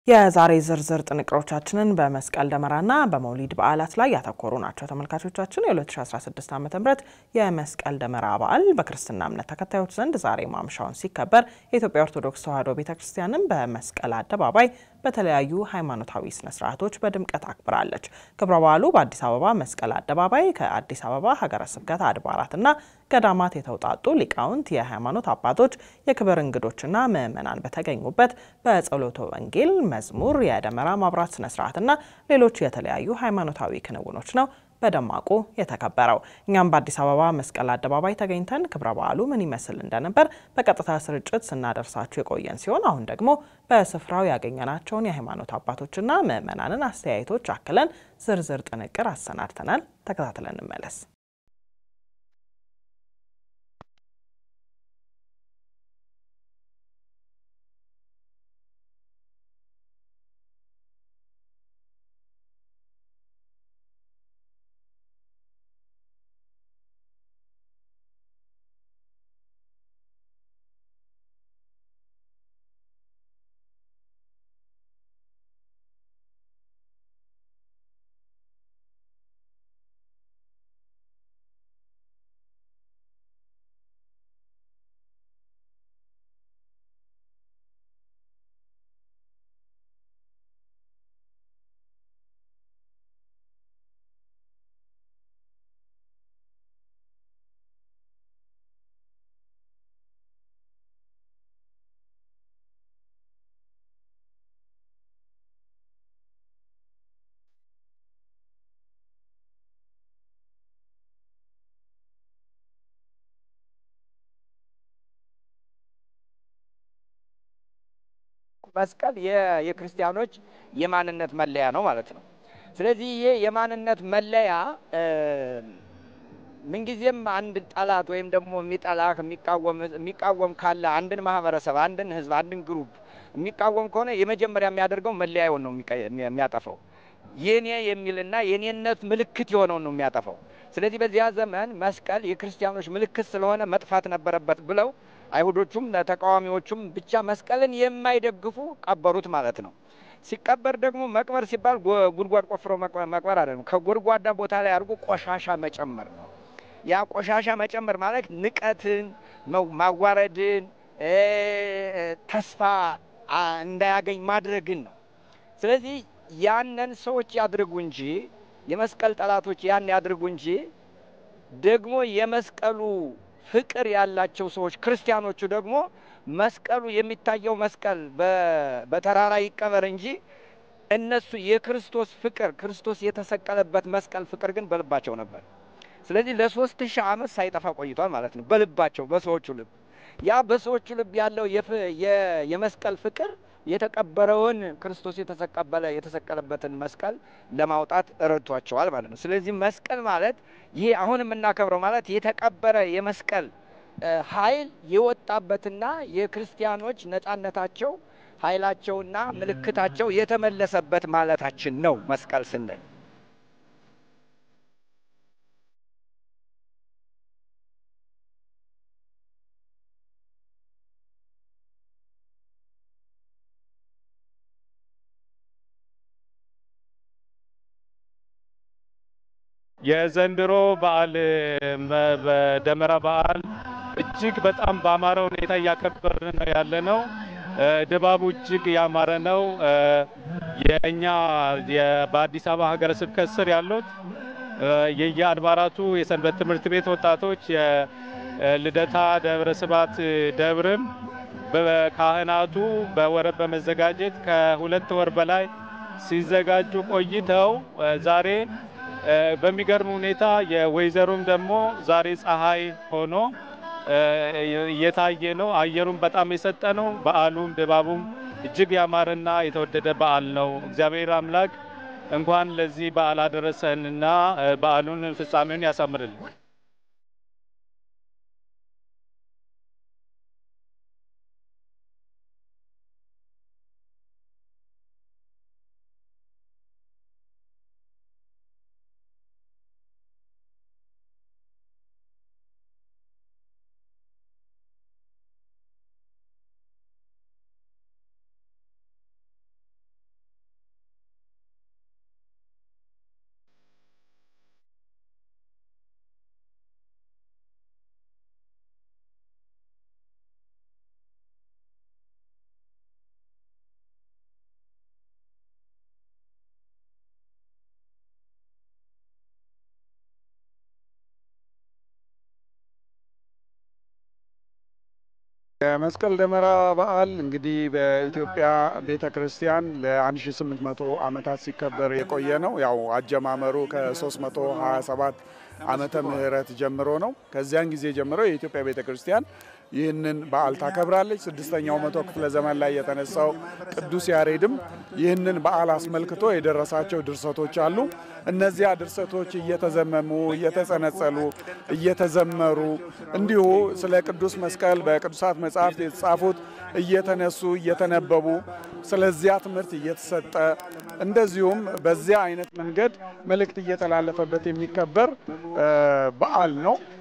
የዛሬ ዝርዝር ጥንቅሮቻችንን በመስቀል ደመራና በመውሊድ በዓላት ላይ ያተኮሩ ናቸው። ተመልካቾቻችን የ2016 ዓ ም የመስቀል ደመራ በዓል በክርስትና እምነት ተከታዮች ዘንድ ዛሬ ማምሻውን ሲከበር የኢትዮጵያ ኦርቶዶክስ ተዋሕዶ ቤተ ክርስቲያንም በመስቀል አደባባይ በተለያዩ ሃይማኖታዊ ስነስርዓቶች በድምቀት አክብራለች። ክብረ በዓሉ በአዲስ አበባ መስቀል አደባባይ ከአዲስ አበባ ሀገረ ስብከት አድባራትና ገዳማት የተውጣጡ ሊቃውንት፣ የሃይማኖት አባቶች፣ የክብር እንግዶችና ምዕመናን በተገኙበት በጸሎተ ወንጌል፣ መዝሙር፣ የደመራ ማብራት ስነስርዓትና ሌሎች የተለያዩ ሃይማኖታዊ ክንውኖች ነው በደማቁ የተከበረው። እኛም በአዲስ አበባ መስቀል አደባባይ ተገኝተን ክብረ በዓሉ ምን ይመስል እንደነበር በቀጥታ ስርጭት ስናደርሳችሁ የቆየን ሲሆን አሁን ደግሞ በስፍራው ያገኘናቸውን የሃይማኖት አባቶችና ምዕመናንን አስተያየቶች አክለን ዝርዝር ጥንቅር አሰናድተናል። ተከታትለን እንመለስ። መስቀል የክርስቲያኖች የማንነት መለያ ነው ማለት ነው። ስለዚህ ይሄ የማንነት መለያ ምንጊዜም አንድ ጠላት ወይም ደግሞ የሚጠላህ የሚቃወም ካለ አንድን ማህበረሰብ፣ አንድን ህዝብ፣ አንድን ግሩፕ የሚቃወም ከሆነ የመጀመሪያ የሚያደርገው መለያውን ነው የሚያጠፋው። የኔ የሚልና የኔነት ምልክት የሆነውን ነው የሚያጠፋው። ስለዚህ በዚያ ዘመን መስቀል የክርስቲያኖች ምልክት ስለሆነ መጥፋት ነበረበት ብለው አይሁዶቹም ተቃዋሚዎቹም ብቻ መስቀልን የማይደግፉ ቀበሩት ማለት ነው። ሲቀበር ደግሞ መቅበር ሲባል ጉድጓድ ቆፍሮ መቅበር አይደለም። ከጎድጓዳ ቦታ ላይ አድርጎ ቆሻሻ መጨመር ነው። ያ ቆሻሻ መጨመር ማለት ንቀትን፣ ማዋረድን፣ ተስፋ እንዳያገኝ ማድረግን ነው። ስለዚህ ያንን ሰዎች ያድርጉ እንጂ የመስቀል ጠላቶች ያን ያድርጉ እንጂ ደግሞ የመስቀሉ ፍቅር ያላቸው ሰዎች ክርስቲያኖቹ ደግሞ መስቀሉ የሚታየው መስቀል በተራራ ይቀበር እንጂ እነሱ የክርስቶስ ፍቅር ክርስቶስ የተሰቀለበት መስቀል ፍቅር ግን በልባቸው ነበር። ስለዚህ ለሶስት ሺህ ዓመት ሳይጠፋ ቆይቷል ማለት ነው። በልባቸው በሰዎቹ ልብ ያ በሰዎቹ ልብ ያለው የመስቀል ፍቅር የተቀበረውን ክርስቶስ የተቀበለ የተሰቀለበትን መስቀል ለማውጣት ረድቷቸዋል ማለት ነው። ስለዚህ መስቀል ማለት ይሄ አሁን የምናከብረው ማለት የተቀበረ የመስቀል ኃይል የወጣበትና የክርስቲያኖች ነጻነታቸው ኃይላቸውና ምልክታቸው የተመለሰበት ማለታችን ነው መስቀል ስንል። የዘንድሮ በዓል በደመራ በዓል እጅግ በጣም በአማረ ሁኔታ እያከበርን ነው ያለ ነው። ድባቡ እጅግ ያማረ ነው። የእኛ በአዲስ አበባ ሀገረ ስብከት ስር ያሉት የየአድባራቱ የሰንበት ትምህርት ቤት ወጣቶች የልደታ ደብረ ስብሐት ደብርም በካህናቱ በወረብ በመዘጋጀት ከሁለት ወር በላይ ሲዘጋጁ ቆይተው ዛሬ በሚገርም ሁኔታ የወይዘሩም ደግሞ ዛሬ ፀሐይ ሆኖ እየታየ ነው። አየሩም በጣም የሰጠ ነው። በዓሉም ድባቡም እጅግ ያማረና የተወደደ በዓል ነው። እግዚአብሔር አምላክ እንኳን ለዚህ በዓል አደረሰንና በዓሉን ፍጻሜውን ያሳምርልን። የመስቀል ደመራ በዓል እንግዲህ በኢትዮጵያ ቤተ ክርስቲያን ለ1800 ዓመታት ሲከበር የቆየ ነው። ያው አጀማመሩ ከ327 ዓመተ ምህረት ጀምሮ ነው። ከዚያን ጊዜ ጀምሮ የኢትዮጵያ ቤተ ክርስቲያን ይህንን በዓል ታከብራለች። ስድስተኛው መቶ ክፍለ ዘመን ላይ የተነሳው ቅዱስ ያሬድም ይህንን በዓል አስመልክቶ የደረሳቸው ድርሰቶች አሉ። እነዚያ ድርሰቶች እየተዘመሙ እየተጸነጸሉ እየተዘመሩ እንዲሁ ስለ ቅዱስ መስቀል በቅዱሳት መጻሕፍት የተጻፉት እየተነሱ እየተነበቡ ስለዚያ ትምህርት እየተሰጠ እንደዚሁም በዚያ አይነት መንገድ መልእክት እየተላለፈበት የሚከበር በዓል ነው።